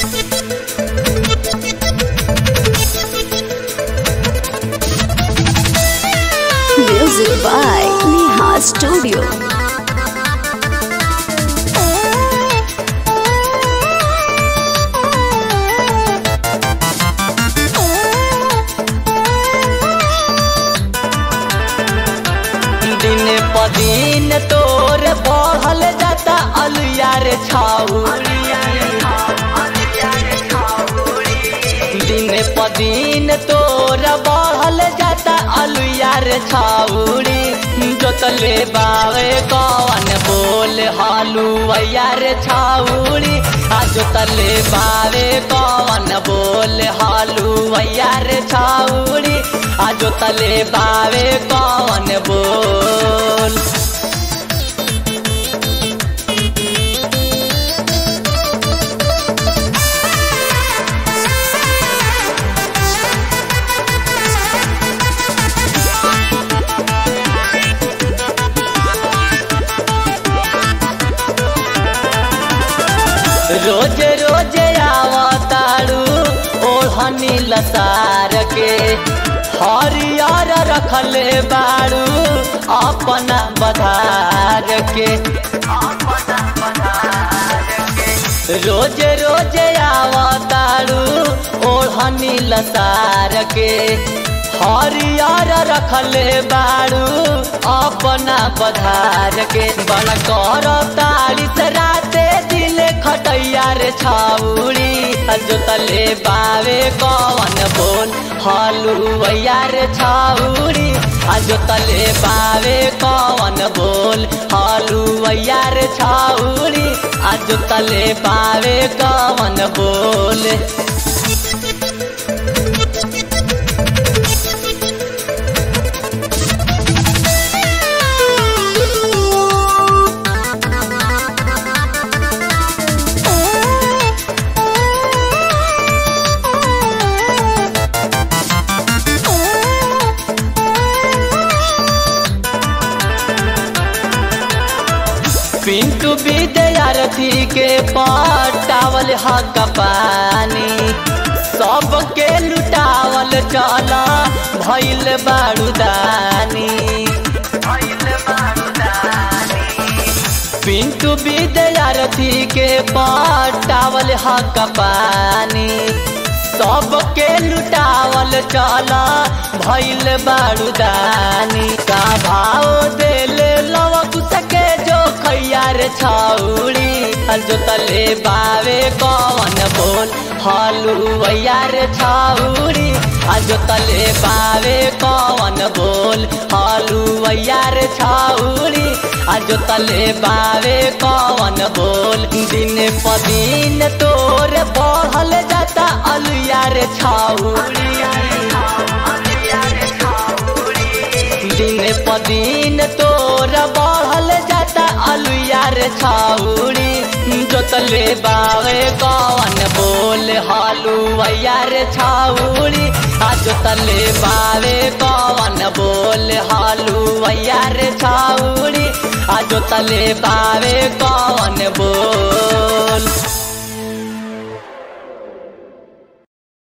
Music by Neha Studio. दिन प दिन तोर बढ़ल जाता अलुआ रे छाउरी दिन प दिन तोर बढ़ल जाता अलुआ रे छाउरी जोतले बावे कौन बोल हलुआ रे छाउरी आ जोतले बावे कौन बोल हलुआ रे छाउरी आ जोतले बावे कौन बोल रोज रोज आवताड़ू ओढ़नी लसार के हरियर रखले बाड़ू अपना बधार के रोज रोज आवताड़ू ओढ़नी लसार के हरियर रखले बाड़ू अपना बधार के बड़ कर तारीस राते दिल खटैया रे छाउड़ी जोतले बावे कौन बोल हलुआ रे छाउड़ी जोतले बावे कौन बोल हलुआ रे छाउड़ी जोतले बावे कौन बोल पिंटू विद्यार्थी के पटावल हक पानी सबके लुटावल चल भैल बारूदानी पिंटू विद्यार्थी के पटावल हक पानी सबके लुटावल चल भैल बारूदानी का भाव देले लवक सके जो खैयार छाउड़ी जोतले बावे कौन बोल हलुआ रे छाउड़ी जोतले बावे कौन बोल हलुआ रे छाउड़ी जोतले बावे कौन बोल दिन प दिन तोर बढ़ल जाता अलुआ रे छाउड़ी दिन प दिन तोर बढ़ल जाता अलुआ रे छाउड़ी जोतले बावे कौन बोल हलुआ रे छाउड़ी आ जोतले बावे कौन बोल हलुआ रे छाउड़ी आ जोतले बावे कौन बोल